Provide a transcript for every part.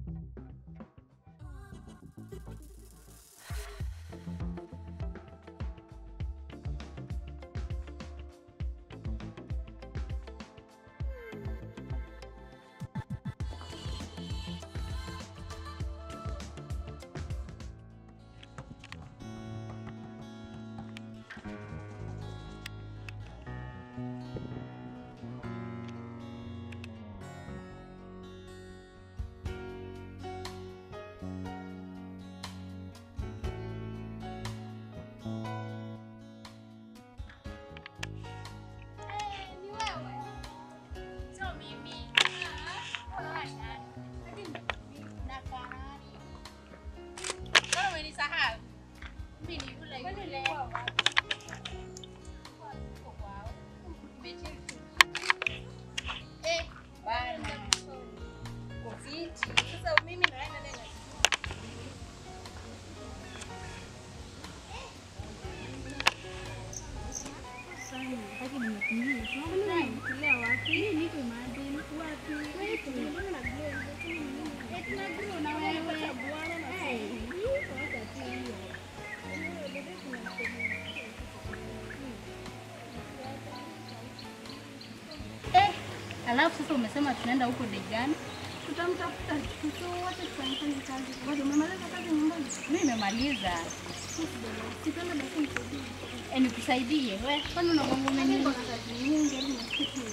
Alafu sasa umesema tunaenda huko Dejani. Tutamtafuta mtu wote tufanye kazi. Ngoja umemaliza kazi nyumbani? Mimi nimemaliza. Kitanda basi nisaidie. Eh, nikusaidie. We, kwani unagonga umeni? Niko na kazi nyingi hadi nasikia.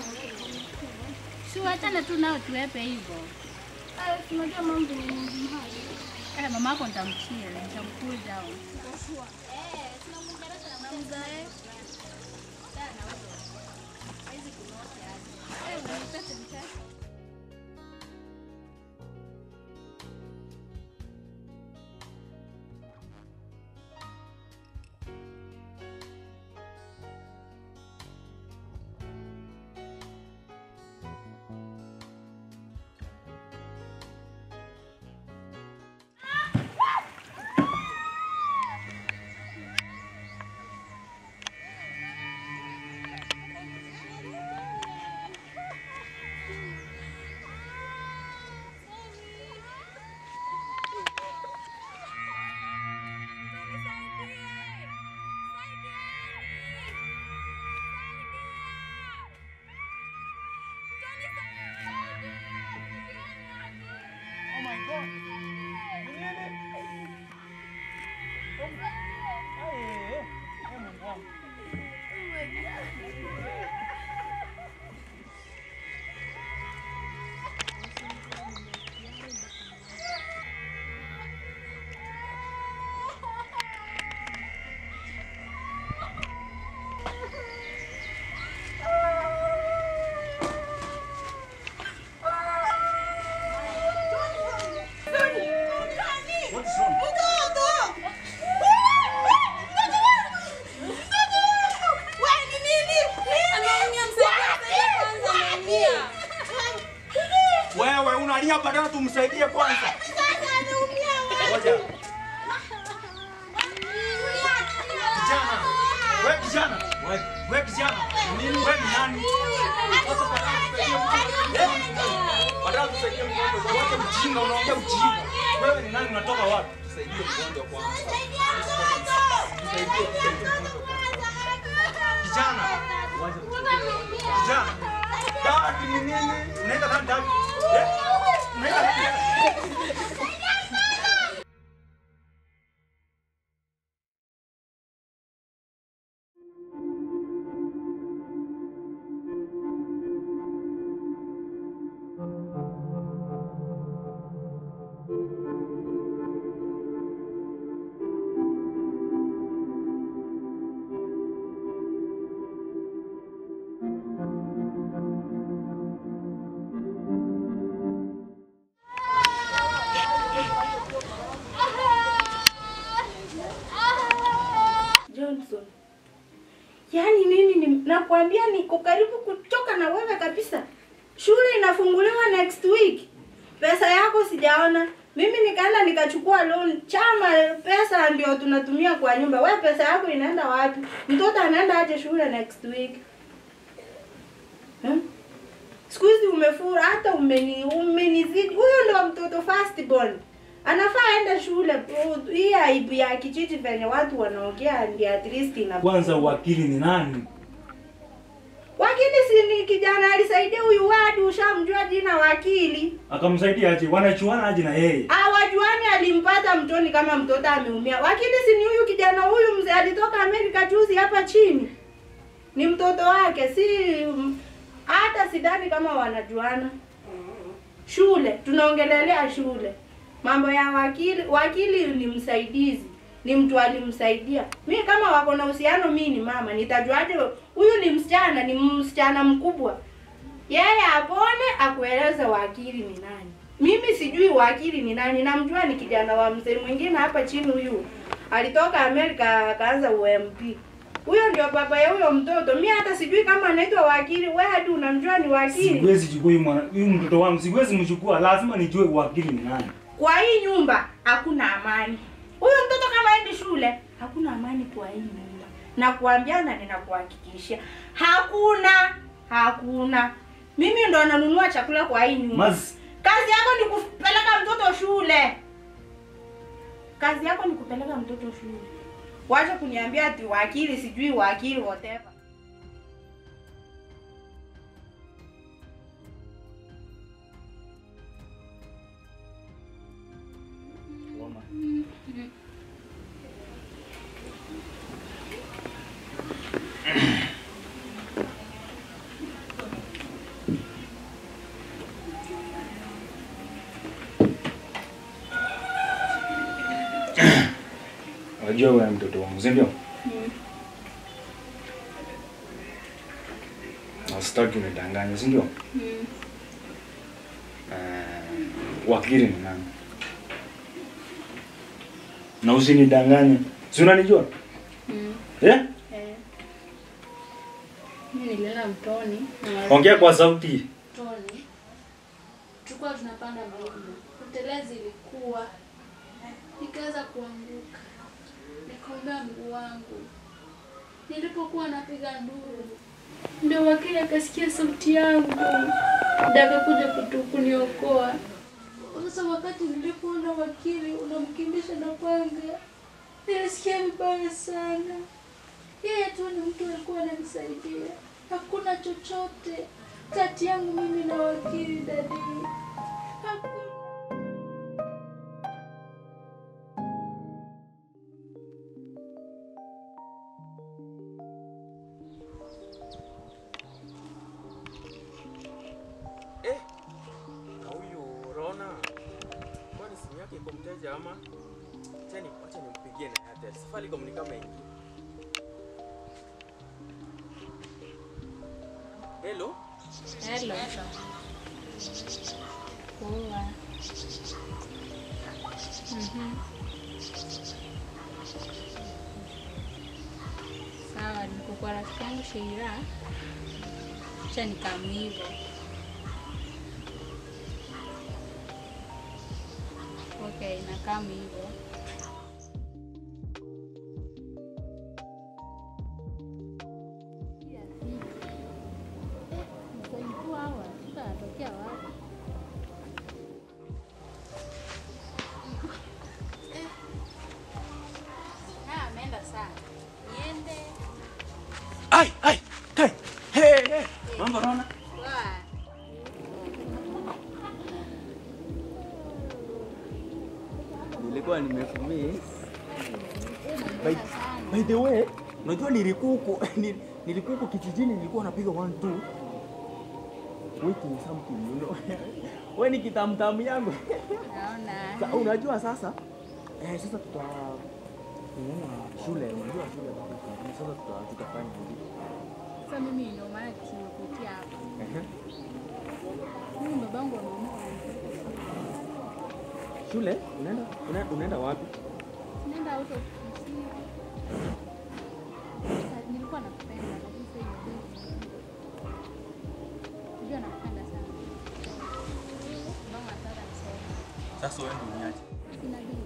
Si wachana tu nao tuwepe hivyo. Ah, tunajua mambo ni mengi haya. Eh, mama yako nitamchia, nitamkuza au. Oh my God. Ni nini? Eh, eh, eh, Mungu wangu. What is wrong? Wewe unalia badala tumsaidie kwanza. Ngoja. Kijana. Wewe kijana. Wewe wewe kijana. Nini wewe ni nani? Badala tusaidie mgonjwa. Wewe mjinga unaongea ujinga. Wewe ni nani unatoka wapi? Tusaidie mgonjwa kwanza. Tusaidie tusaidie mgonjwa kwanza. Kijana. Kijana. Dadi ni nini? Unaenda nani dadi? Eh? Unaenda nani dadi? Johnson. Yaani mimi ni, nakwambia niko karibu kuchoka na wewe kabisa. Shule inafunguliwa next week. Pesa yako sijaona. Mimi nikaenda nikachukua loan. Chama pesa ndio tunatumia kwa nyumba. Wewe pesa yako inaenda wapi? Mtoto anaenda aje shule next week? Hmm? Siku hizi umefura hata umeni umenizidi. Huyo ndio mtoto first born anafaa aende shule. Uh, Hii aibu ya kijiji venye watu wanaongea ndio at least ina Kwanza wakili ni nani? wakili, si ni kijana alisaidia huyu wadi, ushamjua jina wakili. Akamsaidia aje? Wanachuana aje na yeye? Awajuani alimpata mtoni kama mtoto ameumia. Wakili si ni huyu kijana huyu mzee alitoka Amerika juzi hapa chini, ni mtoto wake, si hata sidhani kama wanajuana. Shule tunaongelelea shule, mambo ya wakili. Wakili ni msaidizi, ni mtu alimsaidia. Mi kama wako na uhusiano, mi ni mama, nitajuaje huyu ni msichana? Ni msichana mkubwa yeye apone akueleze wakili ni nani. Mimi sijui wakili ni nani, namjua ni kijana wa mzee mwingine hapa chini. Huyu alitoka Amerika akaanza UMP. Huyo ndio baba ya huyo mtoto. Mi hata sijui kama anaitwa wakili. Wewe hadi unamjua ni wakili? Siwezi chukua huyu mwana huyu mtoto wangu, siwezi mchukua, lazima nijue wakili ni nani. Kwa hii nyumba hakuna amani. Huyu mtoto kama endi shule, hakuna amani kwa hii nyumba. Na kuambia na ninakuhakikishia, hakuna, hakuna. Mimi ndo nanunua chakula kwa hii nyumba. Mas Kazi yako ni kupeleka mtoto shule. Kazi yako ni kupeleka mtoto shule. Wacha kuniambia ati wakili sijui wakili whatever. unajua wewe mtoto wangu, si ndio? Na sitaki unidanganye, si ndio? Eh, wakili ni nani? Na usinidanganye. Si unanijua? Eh? Eh. Mimi nilienda mtoni. na Ongea kwa sauti. mtoni. Tulikuwa tunapanda mlima. Utelezi ilikuwa. Nikaweza kuanguka. Nikaumia mguu wangu. Nilipokuwa napiga nduru. Ndio wakili akasikia sauti yangu. Ndio akakuja kutu kuniokoa. Sasa wakati nilipoona wakili unamkimbisha na panga, nilisikia vibaya sana. Yeye tu ni mtu alikuwa ananisaidia. Hakuna chochote kati yangu mimi na wakili dadi. Hakuna. Eh, na huyu Rona, kwani simu yake iko mteja ama? Chani, wacha nimpigie na Airtel. Safaricom ni kama ingi. Hello? Hello. Poa. Mhm. Sawa, niko kwa rafiki yangu Sheira. Acha nikamu hivyo. Okay, nakamu hivyo. Msaidiwa hawa, sasa anatokea wapi? Ah, ameenda sana. Niende. Ai, ai, kai. Hey, hey. Mambo naona? Poa. Nilikuwa nimefumi. By, by the way, unajua nilikuku ni- nilikuku kijijini nilikuwa napiga 1 2 waiting something you know. Wewe ni kitamtamu yangu. Naona. Sa, unajua sasa eh, sasa tuta kununua shule, unajua shule sasa tuta, tutafanya hivi. Sasa mimi ndio maana tumekutia hapa. Ehe. Mimi babangu ameamua Shule unaenda una, unaenda wapi? nenda out of Kisii. Sasa Nilikuwa nakupenda lakini sasa imebidi. Unajua nakupenda sana. Babangu anataka nisome. Sasa wewe ndio uniache. Sina bidii.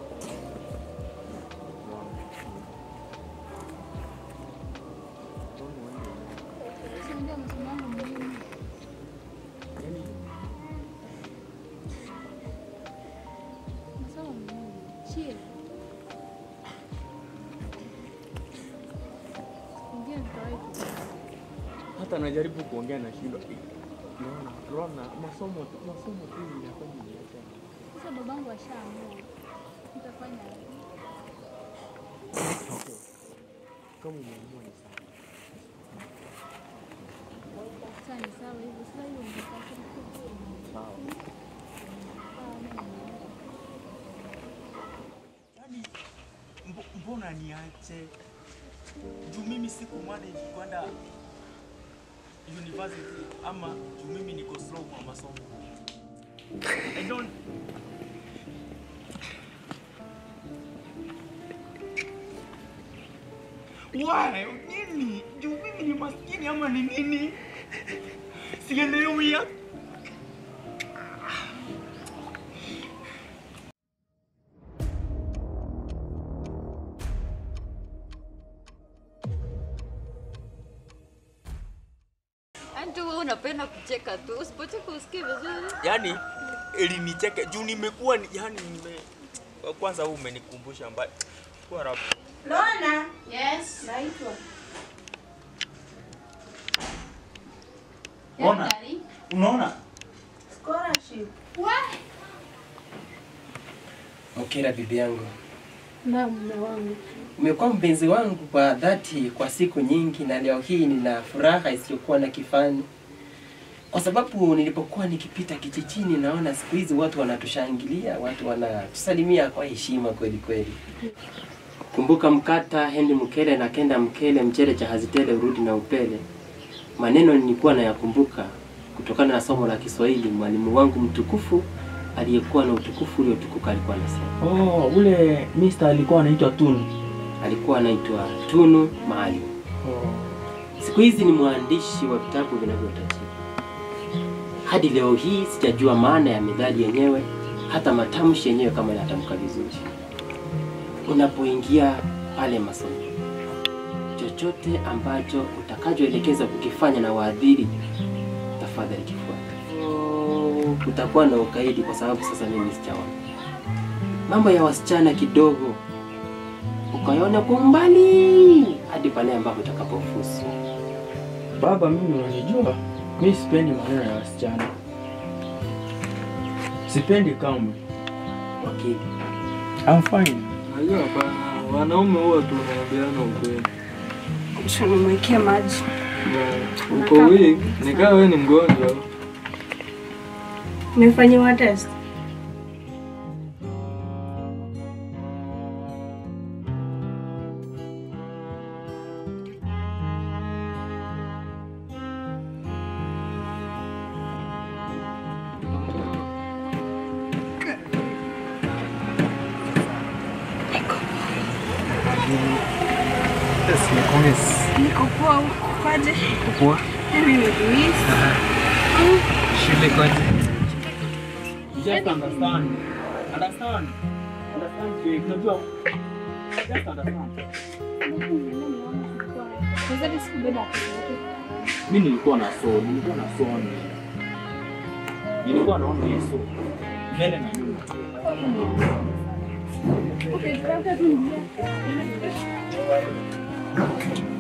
Si ndio masomo yangu muhimu. Yaani chill. Ingine tutawahi kukaa. Hata najaribu kuongea na shindwa. Naona Rona, masomo tu, masomo tu inafanya niache. Sasa babangu ashaamua. Nitafanya aje? Okay. Kama umeamua ni sawa. Sasa ni sawa hivyo. Sasa hiyo mtaka Sawa. Yaani mbo- mbona niache? Juu mimi siku manage kwenda university ama juu mimi niko slow kwa masomo. I don't Why? Nini? Juu mimi ni maskini ama ni nini? Sielewi ya. Yaani tu wewe unapenda kucheka tu, usipocheka usikie vizuri. Yaani ilinicheke juu nimekuwa ni- yaani nime kwanza huu umenikumbusha mbali. Kwa rap. Lona, Yes. naitwa. Ona. Unaona? Scholarship. Mkera bibi yangu, Na mume wangu. umekuwa mpenzi wangu kwa dhati kwa siku nyingi, na leo hii nina furaha isiyokuwa na kifani, kwa sababu nilipokuwa nikipita kijijini, naona siku hizi watu wanatushangilia, watu wanatusalimia kwa heshima kweli kweli. Kumbuka mkata hendi mkele na kenda mkele mchere cha hazitele urudi na upele. Maneno nilikuwa nayakumbuka kutokana na somo la Kiswahili. Mwalimu wangu mtukufu aliyekuwa na utukufu uliotukuka alikuwa anasema Oh, ule Mr. alikuwa anaitwa Tunu. alikuwa anaitwa Tunu Maalim. Siku hizi ni mwandishi wa vitabu vinavyotajika. Hadi leo hii sijajua maana ya methali yenyewe, hata matamshi yenyewe kama inatamka vizuri. Unapoingia pale masomo, chochote ambacho utakachoelekezwa kukifanya na waadhiri, tafadhali kifuate. Oh, Utakuwa na ukaidi kwa sababu sasa mimi sijaona mambo ya wasichana kidogo ukayaona kwa umbali hadi pale ambapo utakapofusu. Baba, mimi unanijua, mi sipendi maneno ya wasichana, sipendi kamwe. Wakili, I'm fine. Najua hapana, wanaume huwa tunaambiana ukweli. Nimwekee maji. Na Uko weak, nikaa wewe ni mgonjwa. Umefanyiwa test? Niko poa huko kwaje? Poa. Mimi nimekumiss. Shule kwaje? Just understand. Understand. Understand, Jake. Unajua, just understand. Sasa sikubeba pesa yake. Mi nilikuwa na so, nilikuwa na soni. Nilikuwa naona Yesu mbele na nyuma. Okay, tutaweka tu njia.